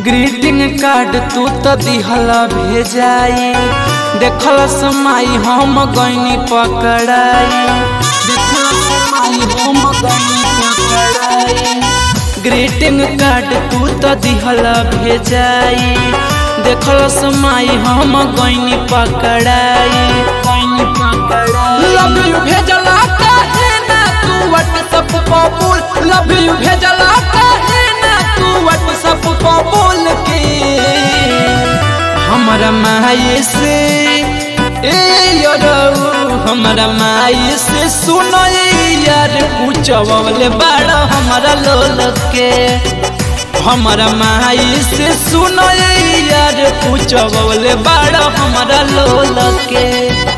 greeting card तू तो दिहला भेजाई देखल समाई हम गईनी पकड़ाई देखल समाई हम गईनी पकड़ाई ग्रीटिंग कार्ड तू तो दिहला भेजाई देखल समाई हम गईनी पकड़ाई गईनी पकड़ाई लव यू भेजला काहे ना तू व्हाट्सएप पर बोल लव यू भेजला काहे ना तू व्हाट्सएप पर बोल के हमारा माई से ए यरऊ हमारा माई से सुनो ए यार पूछवले बड़ा हमारा लोल के हमारा माई से सुनो ए यार पूछवले बड़ा हमारा लोल के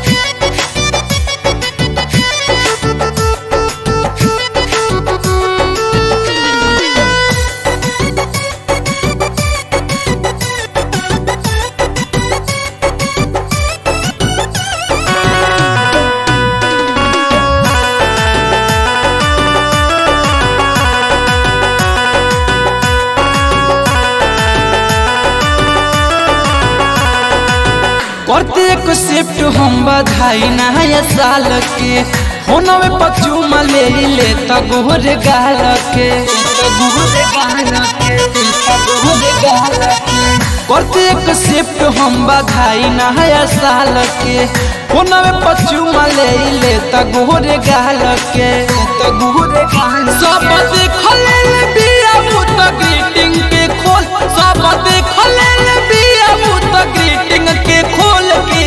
प्रत्येक शिफ्ट हम बधाई नया साल के होनवे पचुमा ले ले तगोर गाल के तगोर गाल के तगोर गाल के प्रत्येक शिफ्ट हम बधाई नया साल के होनवे पचुमा ले ले तगोर गाल के तगोर गाल सब देखल बिया मुत ग्रीटिंग के खोल सब देखल बिया मुत ग्रीटिंग के खोल के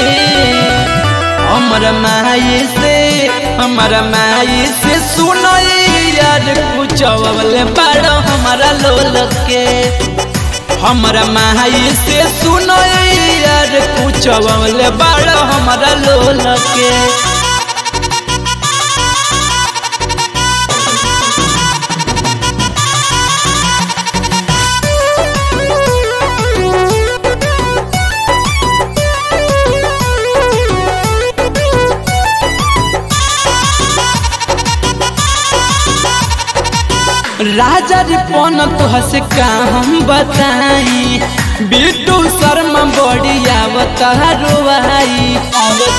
हमारा माई से हमारा माई से सुनो यार पूछवले बड़ा हमारा लोल के हमारा माई से सुनो यार पूछवले बड़ा हमारा लोल के राजा रिपन तुहस का हम बताई बिट्टू शर्मा बड़ी आवतारुआई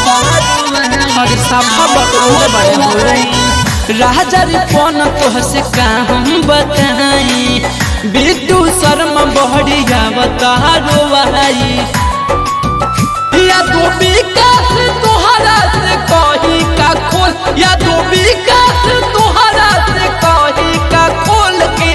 राजा रिपन तुहस का हम बताई बिट्टू शर्मा बड़ी आवतारुआई या दो विकास तोहरा से कही का खोल या दो विकास तोहरा से कही का खोल के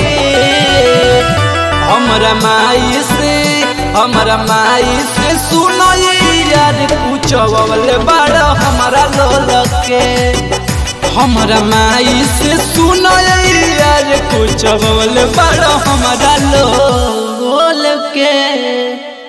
हमारा माई से हमारा माई से सुनो यार पूछवले बड़ा हमारा लोल के हमारा माई से सुनो यार पूछवले बड़ा हमारा लोल के